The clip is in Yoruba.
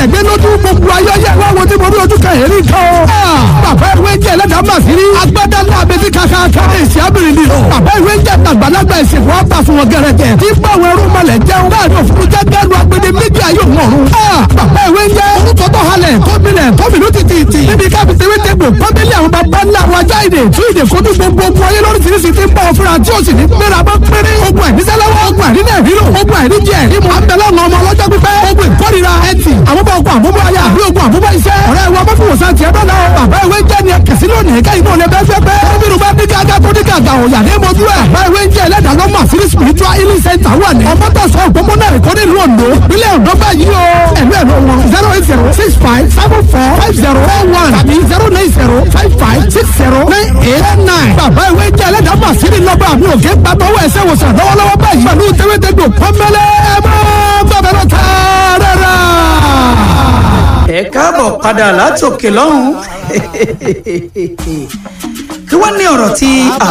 ẹ̀gbẹ́ lójú gbogbo ayọ́yẹ wá wo tí mo rí ojú kan èrí kan o. bàbá ìwé ń jẹ́ ẹlẹ́dàá mà sí rí. agbádá ńlá abẹ́tí kàkàkà. èsì abìrin ni. bàbá ìwé ń jẹ́ àgbàlagbà ìsìnkú ọ̀tà fún wọn gẹ̀rẹ́gẹ̀. tí báwọn ẹrú mọ̀lẹ̀ jẹun. láàrin òfurufú jẹ́ gẹ́lu agbede méjì ayé òun ọ̀run. bàbá ìwé ń jẹ́ orúkọ tó halẹ̀ gómìnà gómìnà títì. níbi káfí tewé tegbò pọ́nbélé àwọn bàbá ńlá wa já ìdè tún ìdè fojú gbogbo ogun ayé lóríṣiríṣi ti ń bọ̀ fúnra tí ó sì ní gbéra bọ́ péré. ogun àìníṣẹ́lẹ́wọ́ ogun àìníṣẹ́ ìrírò ogun àìníjẹ ìmọ̀ àbẹ̀lẹ̀ ọ̀nà ọmọ ọlọ́jọ́ pípẹ́ ogun ìkórira ẹtì àmúbọ̀ ogun àmúbọ̀ ayé àbí ogun àmúbọ̀ iṣẹ́. ọ̀rẹ́ wa bá fún wòsàn tiẹ̀ bẹ́ẹ̀ náà bàbá ìwé jẹ́ ni kẹ̀sí lónìí ká inú ọ̀lẹ́ bẹ́ẹ̀ fẹ́ gómìnà bá dín gágá tó dín gàgà òyà ní mojú ẹ̀. bàbá ìwé jẹ́ ẹlẹ́dàá lọ́mọ àfírí spiritual healing center wà ní. ọmọ tó sọ òpópónà rẹ̀ kọ́ nílùú Oǹdó ìpínlẹ̀ Oǹdó báyìí o. ẹ̀lú ẹ̀lú wọn zero eight zero six five seven four five zero four one tàbí zero nine zero five five six zero nine eight nine. bàbá ìwé jẹ́ ẹlẹ́dàá mọ̀ sí ní lọ́gbà mi ò gé gbàtọ́wọ́ ẹsẹ̀ wòsàn lọ́wọ́lọ́wọ́ báyìí pẹ̀lú tẹ́wẹ́tẹ́gbò pọ́nmẹ́lẹ́ ẹ máa gbàgbẹ́ lọ tààrà ẹ káàbọ̀ padà látòkè lọ́hùn kí wọ́n ní ọ̀rọ̀ tí